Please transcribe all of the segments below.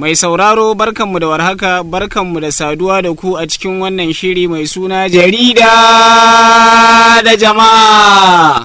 Mai sauraro barkanmu da warhaka barkanmu da saduwa da ku a cikin wannan shiri mai suna jarida da jama'a.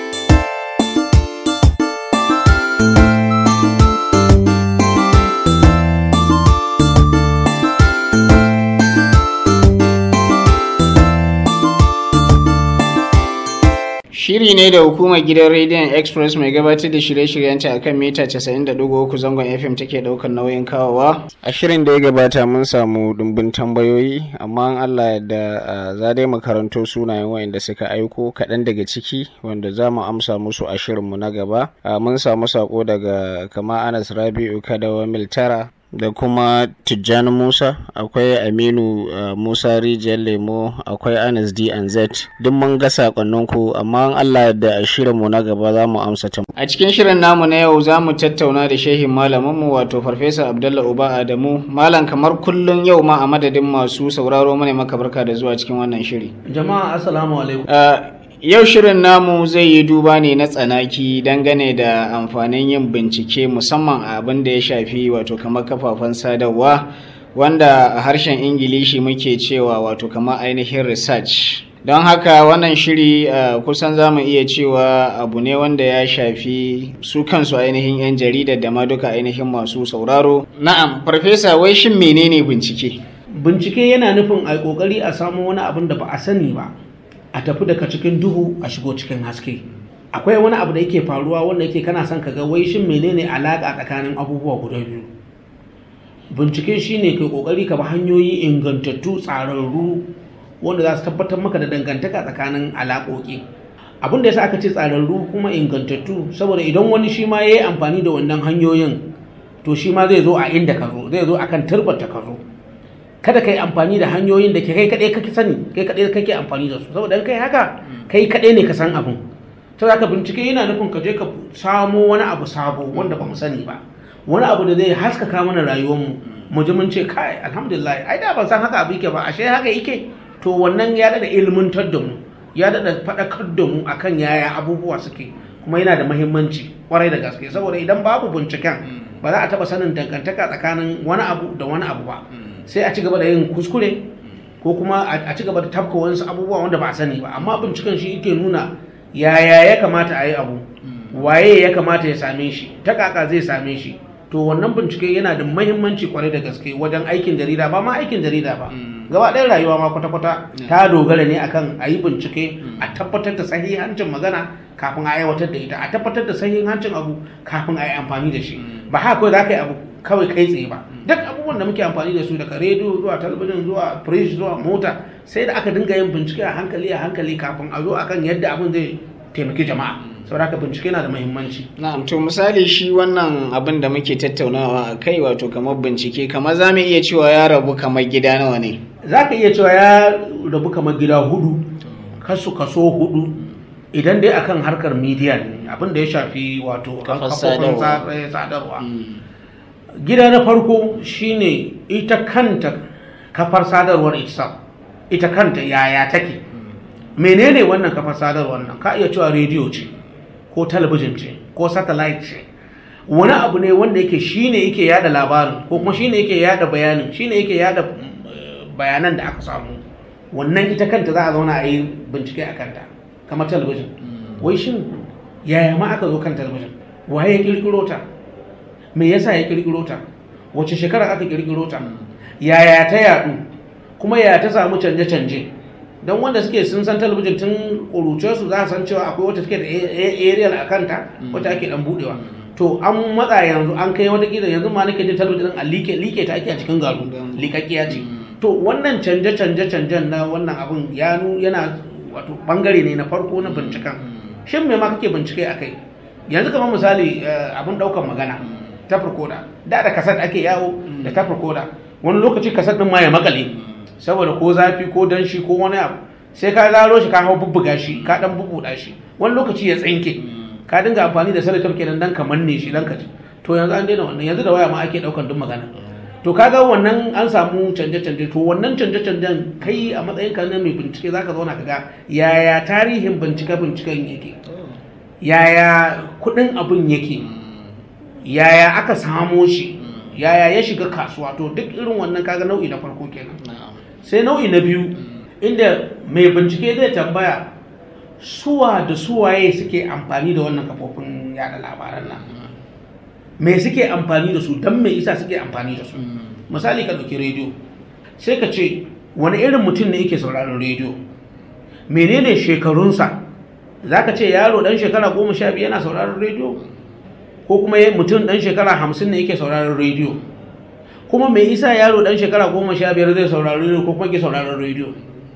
Shiri ne da hukumar gidan rediyon Express mai gabatar da shirye-shiryenta a kan mita 90.3 zangon FM take daukar nauyin kawowa. A shirin da ya gabata mun samu dumbin tambayoyi, amma Allah da za dai makaranto sunayen wayanda suka aiko kaɗan daga ciki wanda za mu amsa musu a shirinmu na gaba. Mun samu sako daga kama Anas Rabi'u Kadawa Miltara da kuma Tijjani Musa akwai Aminu uh, Musa Rijiyar Lemo akwai Anas D and Z duk mun ga sakonninku amma Allah da a shirinmu na gaba za mu amsa ta. A cikin shirin namu na yau za mu tattauna da shehin malaminmu wato Farfesa Abdullah Uba Adamu malam kamar kullum yau ma a madadin masu sauraro mana maka barka da zuwa cikin wannan shiri. Jama'a assalamu alaikum. Uh, Yau shirin namu zai yi duba ne na tsanaki dangane da amfanin yin bincike musamman a abin da ya shafi wato kamar kafafen sadarwa wanda a harshen Ingilishi muke cewa wato kamar ainihin research. Don haka wannan shiri uh, kusan za mu iya cewa abu ne wanda ya shafi su kansu ainihin 'yan jaridar da ma duka ainihin masu sauraro. Na'am, farfesa wai shin menene bincike? Bincike yana nufin a kokari a samu wani abin da ba a sani ba. a tafi daga cikin duhu a shigo cikin haske akwai wani abu da yake faruwa wanda yake kana son ka ga wai shin menene alaka tsakanin abubuwa guda biyu bincike shine kai kokari ka bi hanyoyi ingantattu tsararru wanda za su tabbatar maka da dangantaka tsakanin alaƙoƙi abin da yasa aka ce tsararru kuma ingantattu saboda idan wani shi ma ya yi amfani da wannan hanyoyin to shi ma zai zo a inda ka zo zai zo akan turbata ka zo kada ka yi amfani da hanyoyin da ke kai kaɗai kake sani kai kaɗai kake amfani da su saboda kai haka kai kaɗai ne ka san abin to ka bincike yana nufin ka je ka samo wani abu sabo wanda ba mu sani ba wani abu da zai haskaka mana rayuwarmu mu ji mun ce kai alhamdulillah ai da ban san haka abu yake ba ashe haka yake to wannan ya daɗa ilmantar da mu ya daɗa faɗakar da mu akan yaya abubuwa suke kuma yana da mahimmanci kwarai da gaske saboda idan babu binciken ba za a taɓa sanin dangantaka tsakanin wani abu da wani abu ba sai a ci gaba da yin kuskure ko kuma a ci gaba da tafka wasu abubuwa wanda ba a sani ba amma binciken shi yake nuna yaya ya kamata a yi abu waye ya kamata ya same shi ta kaka zai same shi to wannan bincike yana da mahimmanci kwarai da gaske wajen aikin jarida ba ma aikin jarida ba gaba ɗaya rayuwa ma kwata-kwata ta dogara ne akan a yi bincike a tabbatar da sahihancin magana kafin a aiwatar da ita a tabbatar da sahihancin abu kafin a yi amfani da shi ba haka kawai za ka yi abu kawai kai tsaye ba duk abubuwan da muke amfani da su daga rediyo zuwa talabijin zuwa fridge zuwa mota sai da aka dinga yin bincike a hankali a hankali kafin a zo akan yadda abin zai taimaki jama'a saboda haka bincike na da muhimmanci na'am to misali shi wannan abin da muke tattaunawa a kai wato kamar bincike kamar za mu iya cewa ya rabu kamar gida nawa ne za ka iya cewa ya rabu kamar gida hudu kasu kaso hudu idan dai akan harkar media ne abin da ya shafi wato kafofin sadarwa gida na farko shine ita kanta kafar sadarwar ita ita kanta yaya take menene wannan kafar sadarwar nan ka iya cewa rediyo ce ko talabijin ce ko satellite ce wani abu ne wanda yake shine yake yada labarin ko kuma shine yake yada bayanin shine yake yada bayanan da aka samu wannan ita kanta za a zauna a yi bincike a kanta kamar talabijin wai shin yaya ma aka zo kan talabijin waye ya kirkiro ta me yasa ya kirkiro ta wace shekara aka kirkiro ta yaya ta yadu kuma yaya ta samu canje-canje don wanda suke sun san talabijin tun ƙuruce su za san cewa akwai wata suke da aerial a kanta wata ake dan budewa to an matsa yanzu an kai wata kila yanzu ma nake jin talabijin a like like ta ake a cikin garu likakkiya ce to wannan canje-canje canjen na wannan abun ya yana wato bangare ne na farko na binciken shin me ma kake bincike akai yanzu kamar misali abin daukan magana ta farkoda da da kasar ake yawo da ta farkoda wani lokaci kasar din ma ya makale saboda ko zafi ko danshi ko wani abu sai ka zaro shi ka hau bubbuga shi ka dan bubbuda shi wani lokaci ya tsinke ka dinga amfani da salatar kenan dan ka manne shi dan ka ji to yanzu an daina wannan yanzu da waya ma ake daukan duk magana to kaga wannan an samu canje-canje to wannan canje-canjen kai a matsayin ka na mai bincike zaka zauna kaga yaya tarihin bincike binciken yake yaya kudin abin yake yaya aka samo shi yaya ya shiga kasuwa to duk irin wannan kaga nau'i na farko kenan na'am sai nau'i na biyu inda mai bincike zai tambaya suwa da suwaye suke amfani da wannan kafofin yada labaran nan me suke amfani da su don me isa suke amfani da su misali ka ɗauki rediyo sai ka ce wani irin mutum ne yake sauraron rediyo menene shekarunsa za ka ce yaro ɗan shekara goma sha biyu yana sauraron rediyo ko kuma ya- mutum ɗan shekara hamsin ne yake sauraron rediyo kuma me isa yaro ɗan shekara goma sha biyar zai saurari rediyo ko kuma ke sauraron rediyo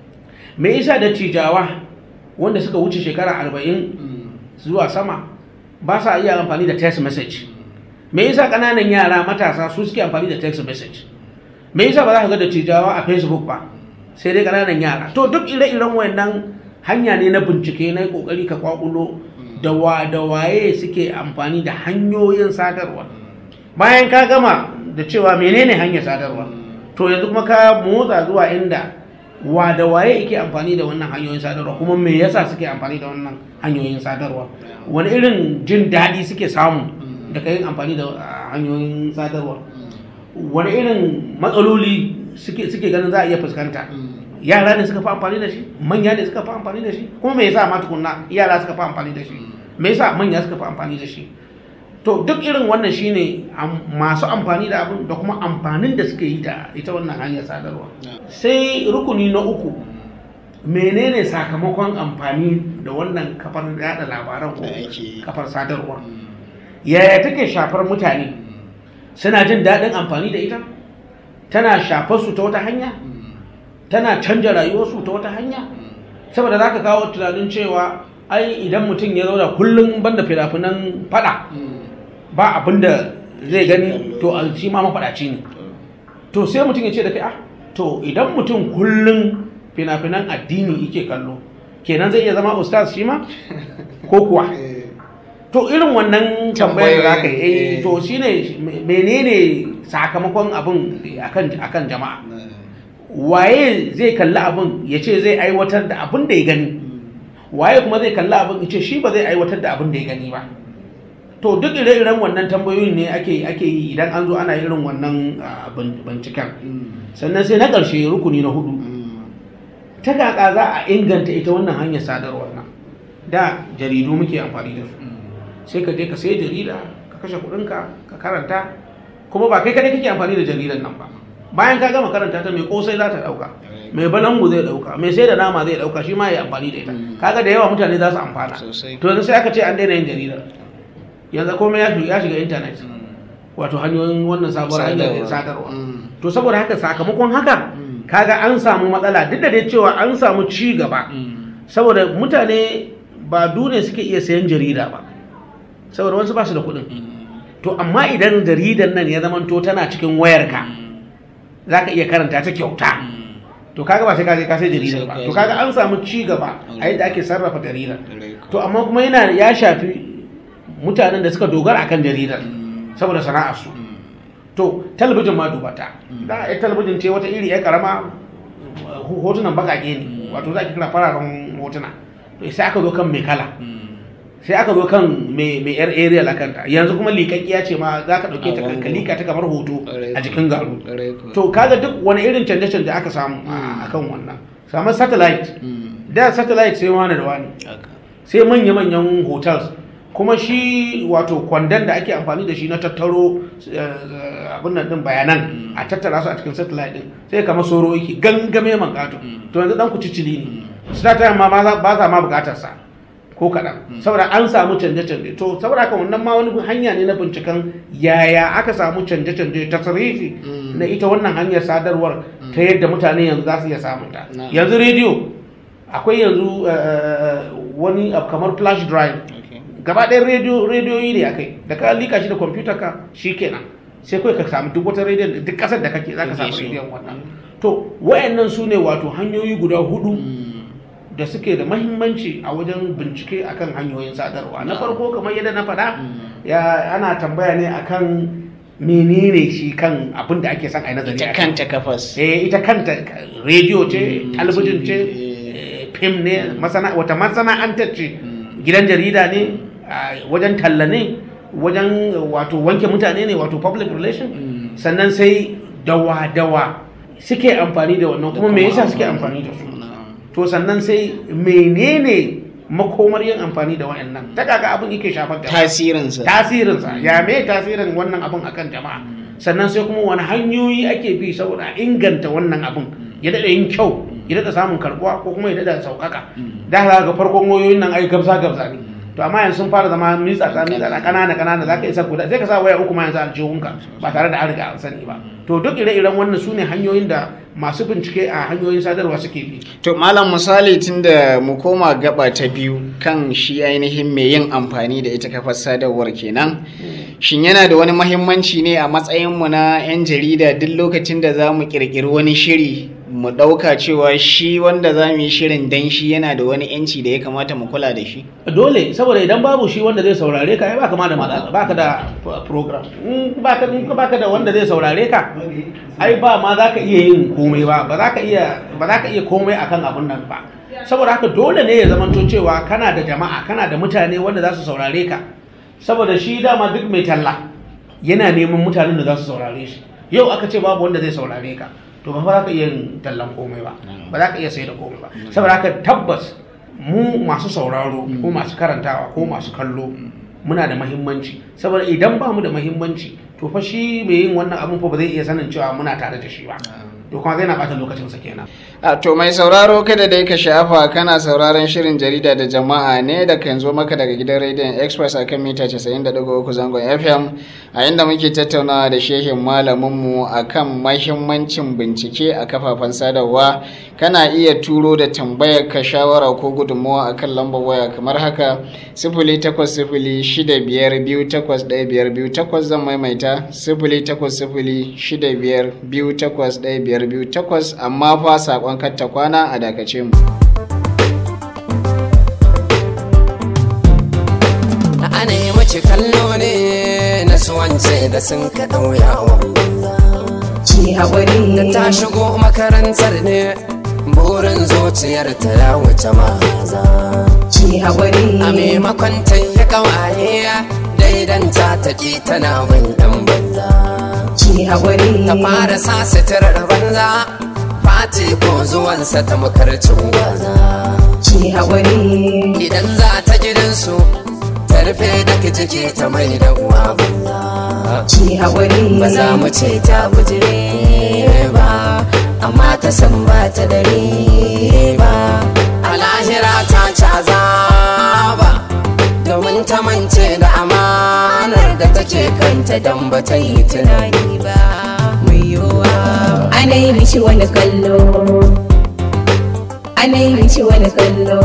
me isa da tijawa wanda suka wuce shekara arba'in zuwa sama ba sa iya amfani da text message me yasa kananan yara matasa su suke amfani da text message me yasa ba za ka ga da tijawa a facebook ba sai dai kananan yara to duk ire-iren wayannan hanya ne na bincike na yi kokari ka kwakulo da wa da waye suke amfani da hanyoyin sadarwa bayan ka gama da cewa menene hanyar sadarwa to yanzu kuma ka motsa zuwa inda wa da waye yake amfani da wannan hanyoyin sadarwa kuma me yasa suke amfani da wannan hanyoyin sadarwa wani irin jin daɗi suke samu daga yin amfani da ah, hanyoyin sadarwa wani irin matsaloli suke suke ganin za a iya fuskanta yara ne suka fi amfani da shi manya ne suka fi amfani da shi kuma me yasa ma tukunna yara suka fi amfani da shi me yasa manya suka fi amfani da shi to duk irin wannan shine am- masu amfani da abin da kuma amfanin da suke yi da ita wannan hanyar sadarwa sai rukuni na uku menene sakamakon amfani da wannan kafar yada labaran ko Da ake yi. kafar sadarwa yaya take shafar mutane suna jin daɗin amfani da ita tana shafar su ta wata hanya tana canja rayuwarsu ta wata hanya saboda za ka kawo tunanin cewa ai idan mutum ya zauna kullum banda fina-finan fada ba abin da zai gani to a shi ma mafaɗaci ne to sai mutum ya ce da kai ah to idan mutum kullum fina-finan addini yake kallo kenan zai iya zama ustaz shi ma ko kuwa to irin wannan tambayar da aka yi eh, Eh. to shine menene sakamakon abin akan akan jama'a waye zai kalli abin ya ce zai aiwatar da abin da ya gani waye kuma zai kalli abin ya ce shi ba zai aiwatar da abin da ya gani ba to duk ire-iren wannan tambayoyin ne ake ake yi idan an zo ana irin wannan ah, bin- binciken sannan sai na ƙarshe rukuni na hudu ta kaka za a inganta ita wannan hanyar sadarwar nan da jaridu muke amfani da su sai ka je ka sai jarida ka kashe kuɗinka ka karanta kuma ba kai kadai kake amfani da jaridan nan ba bayan ka gama karanta ta mai kosai za ta ɗauka mai balangu zai ɗauka mai sai da nama zai ɗauka shi ma ya amfani da ita Mm. kaga da yawa mutane za su amfana Sosai. to yanzu sai aka ce an daina yin jaridar yanzu komai ya shiga- ya shiga intanet wato hanyoyin wannan sabuwar hanyar sadarwa Mm. to saboda haka sakamakon haka Mm. kaga an samu matsala duk da dai cewa an samu ci gaba saboda mutane ba dune suke iya sayan jarida ba saboda wasu ba su da kuɗin to amma idan jaridar nan ya zamanto tana cikin wayarka za ka iya karanta ta kyauta to kaga ba sai ka je ka sai jaridar ba Sai ka to je. kaga an samu ci gaba a yadda ake sarrafa jaridar Dare ko. to amma kuma yana ya shafi mutanen da suka dogara akan jaridar saboda sana'arsu to talabijin ma dubata da a talabijin ce wata iri ya karama uh, hotunan bakake ne wato za a kira fararen hotuna to sai aka zo kan mai kala sai aka zo kan mai mai yar area la kanta yanzu kuma liƙaƙƙiya ce ma za ka ɗauke ta A bango. ka liƙa ta kamar hoto a jikin garu Dare ko. to kaga duk wani irin canje-canje aka samu a kan wannan samun satellite Mm. da satellite sai wani da wani Haka. sai manya-manyan hotels kuma shi wato kwandon da ake amfani da shi na tattaro eh, abin nan din bayanan a tattara su a cikin satellite din sai kamar soro yake gangame man kato to yanzu dan kucicili ne star time ma ba za- ba sa ma bukatar sa ko kaɗan saboda an samu canje-canje to saboda haka wannan ma wani hanya ne na binciken yaya aka samu canje-canje ta tsarifi Mm. na ita wannan hanyar sadarwar ta yadda mutane yanzu za su iya samun ta Na'am. yanzu rediyo akwai yanzu eh, wani abu kamar flash drive Okay. gaba ɗayan rediyo rediyoyi ne akai da ka lika shi da kwamfuta ka shi kenan sai kawai ka samu duk wata rediyon duk ƙasar da kake za ka Kake samu so. rediyon wannan to wayannan su ne wato hanyoyi guda hudu Mm. da suke da mahimmanci a wajen bincike akan hanyoyin sadarwa na farko kamar yadda na faɗa ya ana tambaya ne akan menene shi kan abin da ake son a yi nazari Ita a kai. kanta kafas. eh ita kanta rediyo ce Mm, talabijin ce TV, eh, fim ne masana wata masana'antar ce Mm. gidan jarida ne a wajen talla ne wajen wato wanke mutane ne wato public relation Mm. sannan sai dawa-dawa suke amfani da wannan kuma me yasa suke amfani da su to sannan sai menene makomar yin amfani da wayannan ta kaga abin yake shafar jama'a tasirinsa tasirinsa ya me tasirin wannan abin akan jama'a sannan sai kuma wani hanyoyi ake bi saboda a inganta wannan abin ya daɗa yin kyau ya daɗa samun karɓuwa ko kuma ya daɗa sauƙaƙa da haka ga farkon wayoyin nan ai gabza gabza ne to amma yanzu sun fara zama mitsa ta mitsa da ƙanana ƙanana za ka isa guda sai ka sa waya uku ma yanzu aljihunka ba tare da an riga an sani ba to duk ire-iren wannan su ne hanyoyin da masu bincike a hanyoyin sadarwa suke bi to malam misali tunda mu koma gaba ta biyu kan shi ainihin mai yin amfani da ita kafar sadarwar kenan shin yana da wani mahimmanci ne a matsayinmu na 'yan jarida duk lokacin da za mu ƙirƙiri wani shiri mu ɗauka cewa shi wanda za mu yi shirin dan shi yana da wani 'yanci da ya kamata mu kula da shi dole saboda idan babu shi wanda zai saurare ka ai baka ma da matsala baka da program in baka in baka da wanda zai saurare ka ai ba ma za ka iya yin komai ba ba za ka iya ba za ka iya komai akan abun nan ba saboda haka dole ne ya zamanto cewa kana da jama'a kana da mutane wanda za su saurare ka saboda shi dama duk mai talla yana neman mutanen da za su saurare shi yau aka ce babu wanda zai saurare ka to ba za ka iya yin tallan komai ba ba za ka iya sai da komai ba saboda haka tabbas mu masu sauraro ko masu karantawa ko masu kallo muna da mahimmanci saboda idan ba mu da mahimmanci to fa shi mai yin wannan abun fa ba zai iya sanin cewa muna tare da shi ba to kuma zai na bata lokacinsa kenan a to mai sauraro kada dai ka shafa kana sauraron shirin jarida da jama'a ne da kan zo maka daga gidan rediyon express a kan mita 90.3 zangon fm a inda muke tattaunawa da shehin malaminmu a kan mahimmancin bincike a kafafen sadarwa kana iya turo da tambayar ka shawara ko gudunmawa a kan lambar waya kamar haka sifili takwas sifili shida biyar biyu takwas ɗaya biyar biyu takwas zan maimaita sifili takwas sifili shida biyar biyu takwas ɗaya biyar biyu takwas amma fa saƙon katta kwana a dakace mu. ana yi mace kallo ne na suwance da sun ka ɗauyawa Ki haƙuri da ta shigo makarantar ne burin zuciyar ta ya wuce maza Ki haƙuri a maimakon ta yi kawaye daidanta ta ki tana bin ɗan banza Ki haƙuri ta fara sa suturar banza fati ko zuwansa ta makarcin gwaza Ki haƙuri idan za ta gidansu ta rufe da jiki ta mai da uwa banza Ki haƙuri ba za mu ce ta bujire ba amma ta san ba ta dare ba a lahira ta caza ba domin ta mance da amanar da take kanta don ba ta yi tunani ba mai yiwuwa Ana yi mishi wani kallo Ana yi mishi wani kallo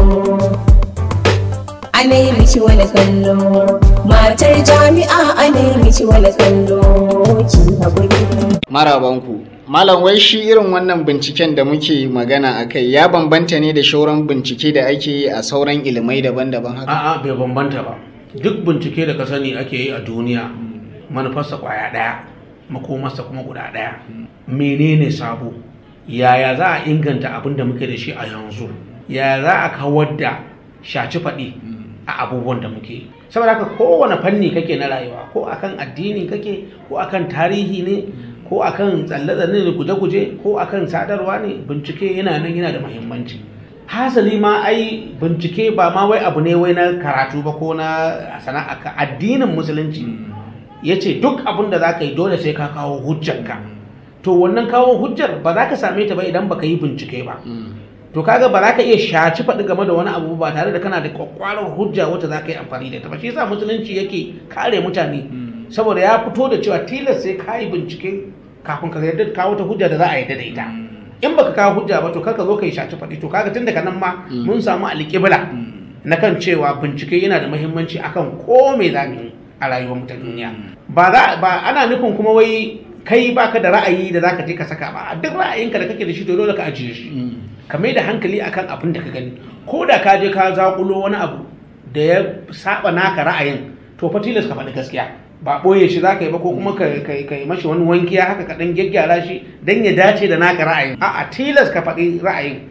Ana yi mishi wani kallo Matar jami'a ana yi mishi wani kallo Ki haƙuri Marabanku. Malam wai shi irin wannan binciken da muke magana a kai ya bambanta ne da shauran bincike da ake yi a sauran ilimai daban-daban haka? a'a bai bambanta ba duk bincike da ka sani ake yi a duniya manufarsa kwaya ɗaya makomarsa kuma guda ɗaya menene sabo yaya za a inganta abin da muke da shi a yanzu yaya za a kawar da shaci faɗi a abubuwan da muke yi saboda haka kowane fanni kake na rayuwa ko akan addini kake ko akan tarihi ne ko akan tsalle-tsalle da guje-guje ko akan sadarwa ne bincike yana nan yana da muhimmanci hasali ma ai bincike ba ma wai abu ne wai na karatu ba ko na sana'a ka addinin musulunci ya ce duk abin da za ka yi dole sai ka kawo hujjanka to wannan kawo hujjar ba za ka same ta ba idan baka yi bincike ba to kaga ba za ka iya shaci faɗi game da wani abu ba tare da kana da kwakwarar hujja wacce za ka yi amfani da ita ba shi yasa musulunci yake kare mutane saboda ya fito da cewa tilas sai ka yi bincike kafin ka yarda kawo ta hujja da za a yarda da ita in baka kawo hujja ba to kaka zo ka yi shaci faɗi to kaga tun daga nan ma mun samu alƙibla na kan cewa bincike yana da muhimmanci akan ko me za mu yi a rayuwar mu ta duniya ba za ba ana nufin kuma wai kai baka da ra'ayi da zaka je ka saka ba duk ra'ayinka da kake da shi to dole ka ajiye shi ka mai da hankali akan abin da ka gani ko da ka je ka zakulo wani abu da ya saba naka ra'ayin to fa tilas ka faɗi gaskiya ba ɓoye shi za ka yi ba ko kuma ka yi mashi wani wankiya haka ka ɗan gyaggyara shi don ya dace da naka ra'ayin a'a tilas ka faɗi ra'ayin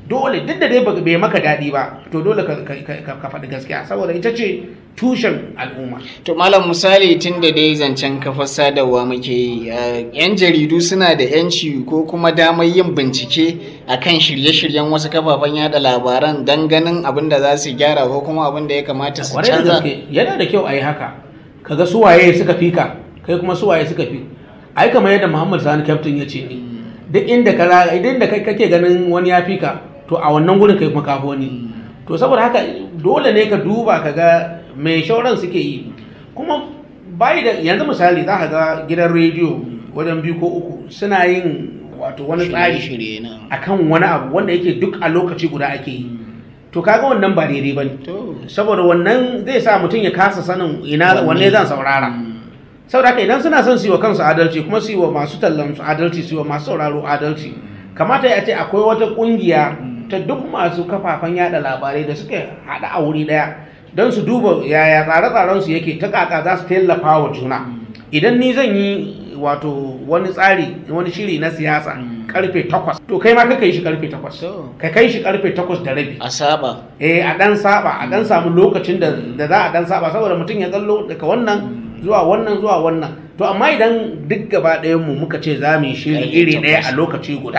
dole duk da dai ba- bai maka daɗi ba to dole ka, ka, ka, ka faɗi gaskiya saboda ita ce tushen al'umma To malam misali tun da dai zancen kafar sadarwa muke yi, eh, 'yan jaridu suna da 'yanci ko kuma damar yin bincike a kan shirye-shiryen wasu kafafen yada labaran don ganin abin da za su gyara ko kuma abin da ya kamata su kwarai da canza. gaske yana da kyau a yi haka kaga suwaye suka fi ka kai kuma suwaye suka fi ai kamar yadda muhammad sani kyaftin ya ce ne duk inda ka za idan da kai kake ganin wani ya fi ka to a wannan gurin kai kuma kafi wani to saboda haka dole ne ka duba ka ga mai shauran suke yi kuma bai da yanzu misali za ka ga gidan rediyo wajen biyu ko uku suna yin wato wani tsari Shirye-shirye na. akan wani abu wanda yake duk a lokaci guda ake yi to kaga wannan ba daidai bane To, saboda wannan zai sa mutum ya kasa sanin ina Wanne? wanne zan saurara saboda haka idan suna son su yi wa kansu adalci kuma su yi wa masu tallan su adalci su yi wa masu sauraro adalci kamata ya ce akwai wata kungiya ta duk masu kafafen yada labarai da suka haɗa a wuri ɗaya don su duba yaya tsare-tsaren su yake ta kaka za su tallafa wa juna idan ni zan yi wato wani tsari wani shiri na siyasa karfe takwas to kai ma ka kai shi karfe takwas To. ka kai shi karfe takwas da rabi a saba. eh a dan saba a dan samu lokacin da da za a dan saba saboda mutum ya tsallo daga wannan zuwa wannan zuwa wannan to amma idan duk gaba ɗayan mu muka ce za mu yi shiri Karfe iri ɗaya takwas. a lokaci guda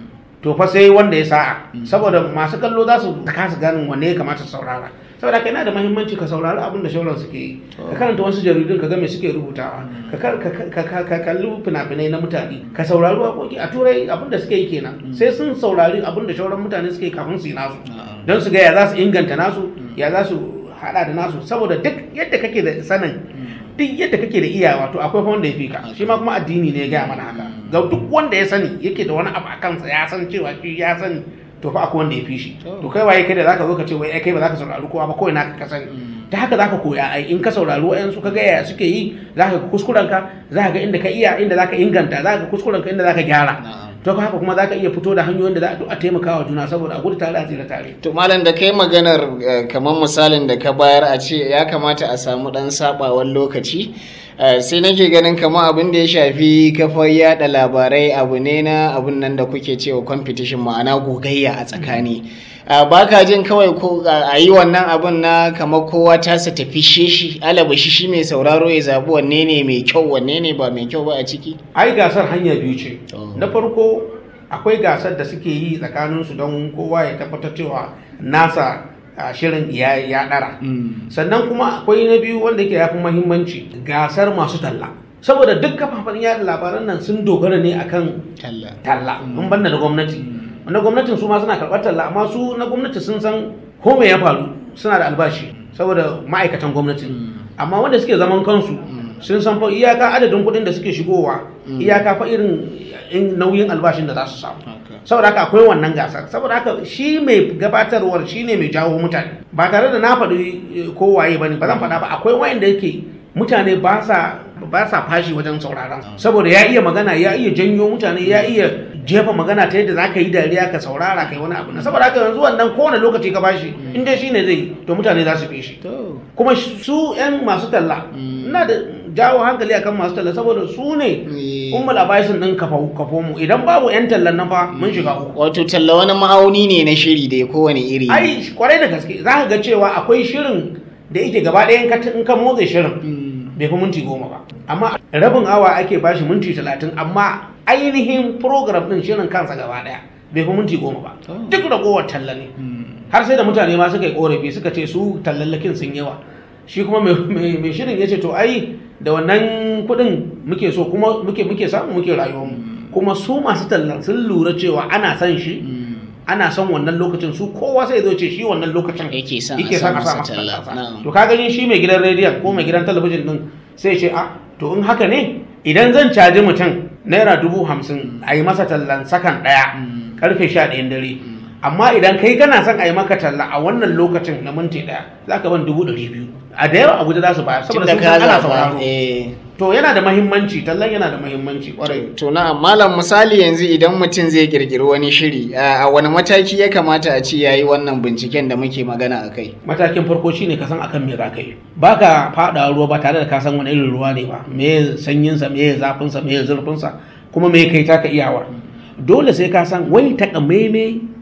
to fa sai wanda ya sa'a saboda masu kallo za su kasa ganin wanne ya kamata su saurara saboda haka yana da mahimmanci ka saurari abin da shauran suke yi ka karanta wasu jaridun ka ga me suke rubutawa ka kar- ka- ka- ka- ka kalli fina-finai na mutane ka saurari waƙoƙi a turai abin da suke yi kenan sai sun saurari abin da shauran mutane suke yi kafin su yi nasu don su ga ya za su inganta nasu ya za su hada da nasu saboda duk yadda kake da sanin duk yadda kake da iyawa to akwai fa wanda ya fi ka shi ma kuma addini ne ya gaya mana haka ga duk wanda ya sani yake da wani abu a kansa ya san cewa shi ya sani to fa akwai wanda ya fi shi to kai waye kai da zaka zo ka ce wai ai kai ba zaka saurari kowa ba kawai naka ka sani ta haka zaka koya ai in ka saurari wayansu ka ga yaya suke yi zaka ga kuskuren ka zaka ga inda ka iya inda zaka inganta zaka ga kuskuren ka inda zaka gyara to haka kuma zaka iya fito da hanyoyin da za a duk a taimaka wa juna saboda a gudu tare a tsira tare To malam da kai maganar eh, kamar misalin da ka bayar a ce ya kamata a samu dan sabawan lokaci eh, sai nake ganin kamar abin da ya shafi kafar yada labarai abu ne na abun nan da kuke cewa competition ma'ana gogayya a tsakani Ah, ba ka jin kawai ko a yi wannan abun na kamar kowa tasa tafi sheshi alaba shi shi mai sauraro ya zaɓi wanne ne mai kyau wanne ne ba mai kyau ba a ciki ai gasar hanya biyu ce Oh. na farko akwai gasar da suke yi tsakaninsu don kowa ya tabbatar cewa nasa a, shirin ya ya dara sannan kuma akwai na biyu wanda yake yafi muhimmanci gasar masu talla saboda duk kafafen yada labaran nan sun dogara ne akan talla talla mun banda na gwamnati na gwamnatin su ma suna karɓar talla amma su na gwamnati sun san ko me ya faru suna da albashi saboda ma'aikatan gwamnati amma wanda suke zaman kansu sun san fa iyaka adadin kuɗin da suke shigowa iyaka fa irin in nauyin albashin da za su samu saboda haka akwai wannan gasar saboda haka shi mai gabatarwar shi ne mai jawo mutane ba tare da na faɗi eh, ko waye ba ne ba zan faɗa ba akwai wayanda yake mutane ba sa ba sa fashi wajen sauraron saboda ya iya magana ya iya janyo mutane ya iya jefa magana ta yadda za ka yi dariya ka saurara kai wani abu na saboda haka yanzu wannan kowane lokaci ka bashi in dai shine zai yi, to mutane za su fi shi to kuma su 'yan masu talla ina da jawo hankali akan masu talla saboda su ne Eh. ummul abaisin din kafa kafo mu idan babu 'yan tallan nan fa mun shiga uku wato talla wani ma'auni ne na shiri da kowane iri ne. ai kwarai da gaske za ka ga cewa akwai shirin da yake gaba ɗaya in ka in ka motsa shirin bai fi minti goma ba amma rabin awa ake bashi minti talatin amma ainihin program din shirin kansa gaba ɗaya bai fi minti goma ba Oh. duk ragowar talla ne har sai da mutane ma suka yi korafi suka ce su tallallakin sun yawa shi kuma mai- mai mai shirin ya ce to ai da wannan kuɗin muke so kuma muke muke samu muke rayuwar mu kuma su masu tallan sun lura cewa ana son shi ana son wannan lokacin su kowa sai zo ce shi wannan lokacin Yake son a yake sa son a sa masa masa talla, talla na'am. to ka gani shi mai gidan rediyon ko mai gidan talabijin din sai ce a to in haka ne idan zan caji mutum naira dubu hamsin a yi masa tallan sakan ɗaya karfe sha ɗayan dare amma idan kai kana son a yi maka talla a wannan lokacin na minti ɗaya za ka ban dubu ɗari biyu a da yawa abuja za su bayar saboda tunda sun ka san ana zaɓa sauraro eh to yana da mahimmanci tallan yana da mahimmanci kwarai To na malam misali yanzu idan mutum zai kirkiri wani shiri a a wani mataki ya kamata a ce yayi wannan binciken da muke magana a kai. matakin farko shine ka san akan me za ka yi ba ka faɗa ruwa ba tare da ka san wani irin ruwa ne ba me sanyinsa me zafinsa me zurfinsa kuma me kai taka iyawa dole sai ka san wai takamaime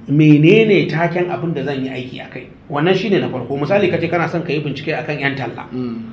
menene taken abin da zan yi aiki a kai wannan shine na farko misali kace kana son ka yi bincike akan yan talla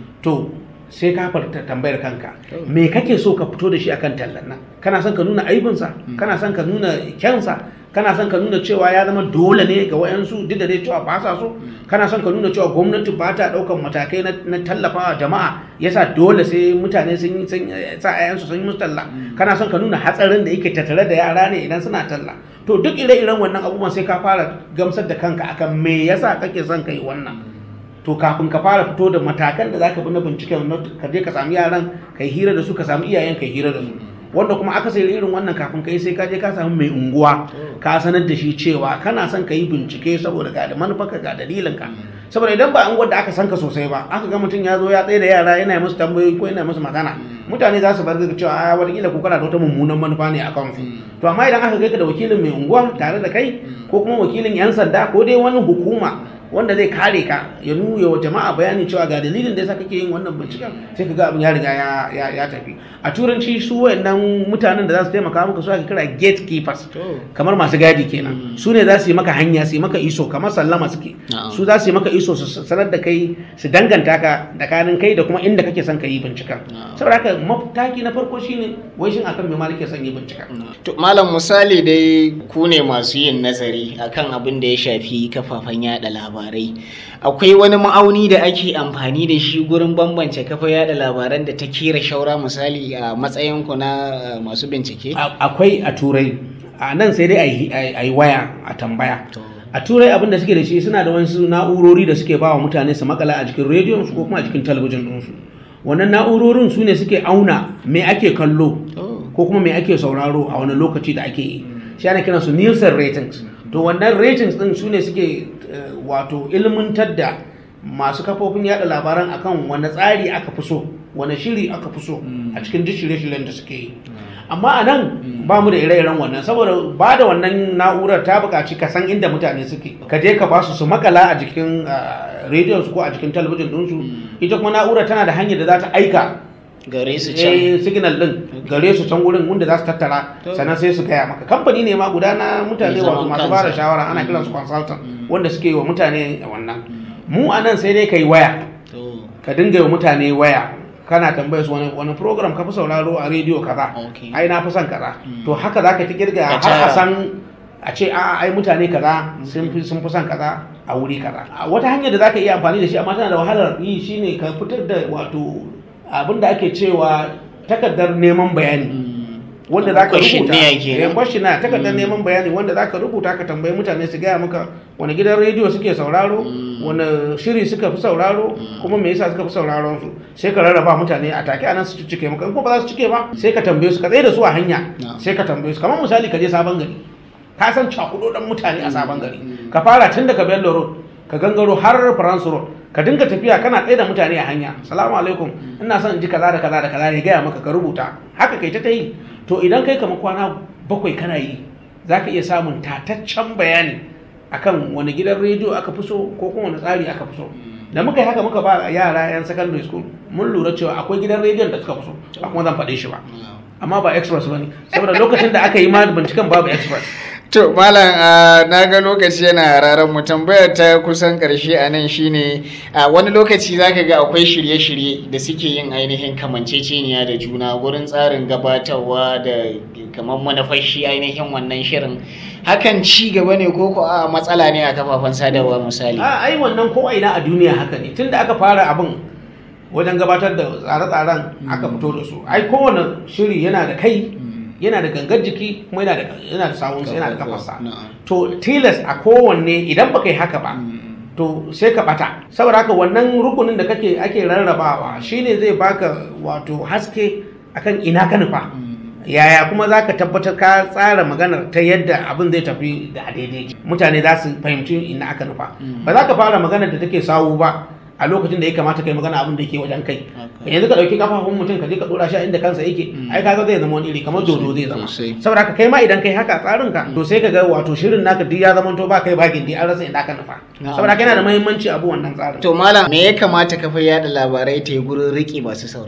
to sai ka farta tambayar kanka me kake so ka fito da shi akan tallan nan kana son ka nuna aibinsa kana son ka nuna kyansa kana son ka nuna cewa ya zama dole ne ga wayansu duk da dai cewa ba sa so kana son ka nuna cewa gwamnati ba ta daukan matakai na, na tallafa jama'a yasa dole sai mutane sun yi sun sa ayansu sun yi musu talla kana son ka nuna hatsarin da yake tattare da yara ne idan suna talla to duk ire-iren wannan abubuwan sai ka fara gamsar da kanka akan me yasa kake son ka yi wannan to kafin ka fara fito da matakan da zaka bi na binciken ka je ka samu yaran ka yi hira da su ka samu iyayen ka yi hira da su wanda kuma aka sai irin wannan kafin ka yi sai ka je ka samu mai unguwa ka sanar da shi cewa kana son ka yi bincike saboda ga da manufarka ga dalilin ka saboda idan ba unguwar da aka san ka sosai ba aka ga mutum ya zo ya tsaye da yara yana yi musu tambayoyi ko yana musu magana mutane za su bar ga cewa a wataƙila ko kana da wata mummunan manufa ne a kansu to amma idan aka kai ka da wakilin mai unguwa tare da kai ko kuma wakilin yan sanda ko dai wani hukuma wanda zai kare ka ya nuna wa jama'a bayanin cewa ga dalilin da yasa kake yin wannan binciken sai ka ga abin ya riga ya, ya, ya tafi a turanci su wayannan mutanen da za su taimaka maka su ake kira gatekeepers kamar masu gadi kenan su ne za su yi maka hanya su yi maka iso kamar sallama suke su za su yi maka iso su sanar da kai su danganta ka da kanin kai da kuma inda kake son ka yi binciken saboda haka mataki na farko shine wai shin akan me ma nake son yi binciken To malam misali dai ku ne masu yin nazari akan abin da ya shafi kafafen yada labarai. Akwai wani ma'auni da ake amfani da shi gurin bambance kafa yada labaran da ta kera shaura misali a matsayin ku na uh, masu bincike? A- akwai a turai a nan sai dai a yi- a yi waya a tambaya a turai abin da suke da shi suna da wasu na'urori da suke ba wa mutane su makala a jikin rediyon su ko kuma a jikin talabijin ɗinsu wannan na'urorin su ne suke auna me ake kallo ko kuma me ake sauraro a wani lokaci da ake yi shi ana kiran su Nielsen ratings to wannan ratings din su ne suke eh, wato ilmantar da masu kafofin yada labaran akan wani tsari aka fi so wani shiri aka fi so a cikin duk shirye-shiryen da suke yi amma a nan ba mu da ire-iren wannan saboda ba da wannan na'urar ta buƙaci ka san inda mutane suke ka je ka ba su su makala a jikin rediyon su ko a jikin talabijin ɗinsu ita kuma na'urar tana da hanyar da za ta aika Gare su can. eh, signal din gare su can wurin wanda za su tattara sannan sai su gaya maka kamfani ne ma guda na mutane Mai wato zaman masu kansa. bada shawara ana kiran su consultant wanda suke wa mutane wannan mu a nan sai dai kai waya To, ka dinga yi wa mutane waya kana tambayar su wani wani program ka fi sauraro a rediyo kaza Okay. ai na fi son kaza to haka zaka ta kirga Ka har a tara. san a ce a ai mutane kaza sun fi sun fi son kaza a wuri kaza A wata hanyar da zaka iya amfani da shi amma tana da wahalar yi shine ka fitar da wato abin da ake cewa takardar neman bayani wanda za ka rubuta Questionnaire kenan. Eh, questionnaire takardar neman bayani wanda za ka rubuta ka tambayi mutane su gaya maka wani gidan rediyo suke sauraro wani shiri suka fi sauraro kuma me yasa suka fi sauraron su sai ka rarraba mutane a take anan su cike maka in ko ba za su cike ba sai ka tambaye su ka tsaye da su a hanya No. sai ka tambaye su kamar misali ka je sabon gari ka san cakudo dan mutane a sabon gari ka fara tun daga bello road ka gangaro har france road ka dinga tafiya kana tsaye da mutane a hanya salamu alaikum ina son in ji kaza da kaza da kaza ya gaya maka ka rubuta haka kai ta ta yi to idan kai kamar kwana bakwai kana yi za ka iya samun tataccen bayani akan wani gidan rediyo aka fi so ko kuma wani tsari aka fi so da muka yi haka muka ba yara yan secondary school mun lura cewa akwai gidan rediyon da suka fi so ba kuma zan faɗe shi ba amma ba express ba ne saboda lokacin da aka yi ma binciken babu express To malam ah, na ga lokaci yana raran mu tambayar ta kusan karshe a nan shine a wani lokaci zaka ga akwai shirye-shirye da suke yin ainihin kamanceceniya da juna wurin tsarin gabatarwa da kamar manufashi ainihin wannan shirin hakan ci gaba ne ko ko a matsala ne a kafafen sadarwa misali a ai wannan ko ina a duniya haka ne tunda aka fara abin wajen gabatar da tsare-tsaren aka fito da su ai kowane shiri yana da kai yana da gangar jiki kuma yana da yana da sawunsa yana da kafarsa Na'am. to tilas a kowanne idan baka yi haka ba to sai ka bata saboda haka wannan rukunin da kake ake rarrabawa shine zai baka wato haske akan ina ka nufa yaya kuma za ka tabbatar ka tsara maganar ta yadda abin zai tafi da daidai mutane za su fahimci ina aka nufa ba za ka fara maganar da take sawu ba a lokacin da ya kamata kai magana abin da yake wajen kai yanzu ka dauki kafafun mutum ka je ka dora shi a inda kansa yake ai kaga zai zama wani iri kamar dodo zai zama Sosai. saboda haka kai ma idan kai haka a tsarin ka to sai ka ga wato shirin naka duk ya zama to ba kai bakin dai an rasa inda aka nufa Na'am. saboda haka yana da muhimmanci abu wannan tsarin To malam me ya kamata kafa yada labarai ta yi gurin riƙe masu sauraron ta?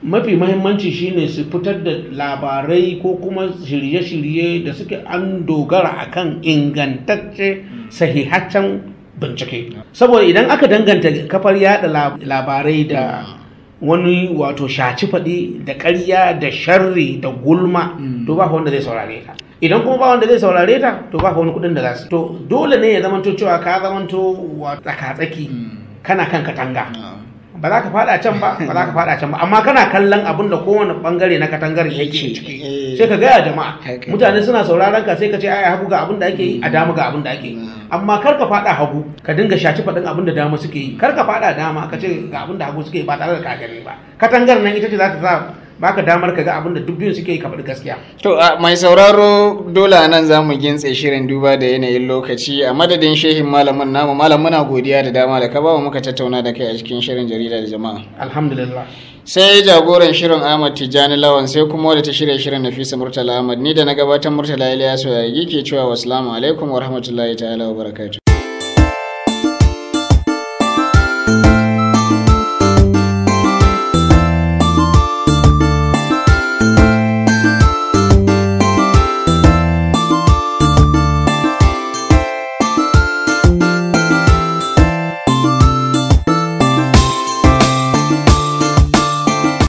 mafi mahimmanci shine su fitar da labarai ko kuma shirye-shirye da suke an dogara akan ingantacce sahihaccen bincike saboda idan aka danganta kafar yada lab- labarai da wani wato shaci faɗi da ƙarya da sharri da gulma to ba wanda zai saurare ta idan kuma ba wanda zai saurare ta to ba wani kuɗin da za su to dole ne ya zamanto cewa ka zamanto wa tsaka-tsaki kana kan katanga ba za ka fada can ba ba za ka fada can ba amma kana kallon abin da kowane bangare na katangar yake ciki Eh. sai ka gaya jama'a Haka. mutane suna sauraron ka sai ka ce ai hagu ga abin da ake yi a dama ga abin da ake yi amma kar ka fada hagu ka dinga shaci faɗin abin da dama suke yi kar ka fada dama ka ce ga abin da hagu suke yi ba tare da ka gani ba katangar nan ita ce za ta sa baka damar ka ga abin da duk biyun suke yi ka faɗi gaskiya To a mai sauraro dole a nan za mu gintse shirin duba da yanayin lokaci a madadin shehin malamin namu malam muna godiya da dama da ka ba mu muka tattauna da kai a cikin shirin jarida da jama'a. alhamdulillah Sai jagoran shirin Ahmad Tijjani Lawan sai kuma wadda ta shirya shirin Nafisa Murtala Ahmad ni da na gabatar Murtala Ilyasu ya yi ke cewa wassalamu alaikum wa rahmatullahi ta'ala wa barakatuh.